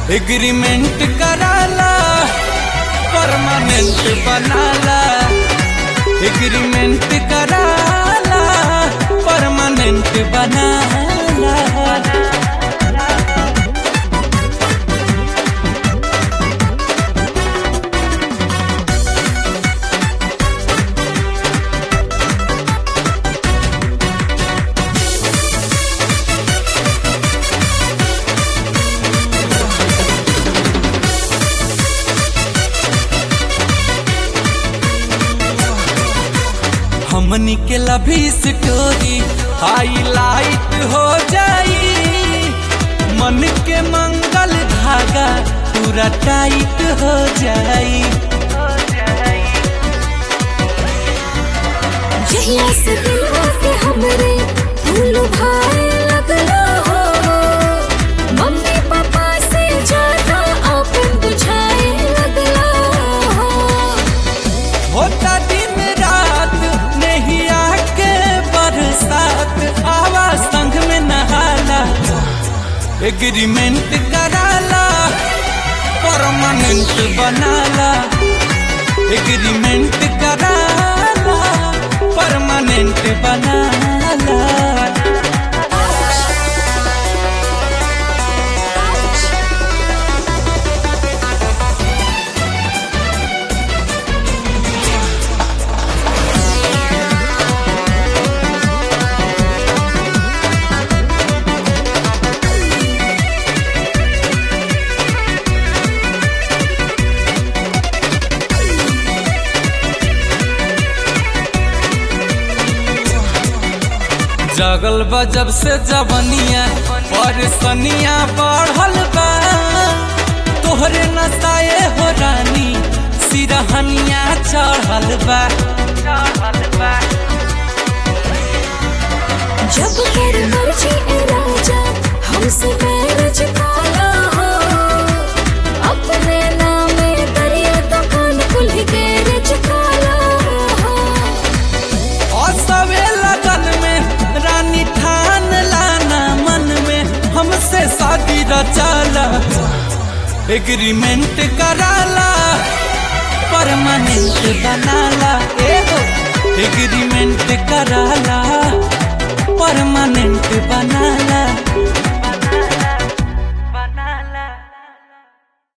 agreement कराला permanent बनाला agreement कराला परमानेंट बनाला हमनी के लभी स्टोरी हाईलाइट हो जाई मन के मंगल धागा पूरा टाइट हो जाई जहिया से दिलवा के हमरे फूल भाए लगलो हो मम्मी पापा से ज्यादा अपन बुझाए लगलो हो होता दिन रात नहीं आके बरसात आवा संग में नहाला एग्रीमेंट कराला परमानेंट बनाला एग्रीमेंट कराला परमानेंट बनाला जगल बा जब से जवनिया परसनिया बढ़ल बा तोहरे नसाए हो रानी सिरहनिया चढ़ल बा जब कर मर्जी ए राजा हमसे मैरिज काला हो अपने नामे दरिया दुकान खुल गैरेज काला हो और सवे लगन में रानी ठान लाना मन में हमसे शादी रचाला एग्रीमेंट कराला परमानेंट बनाला ए हो एग्री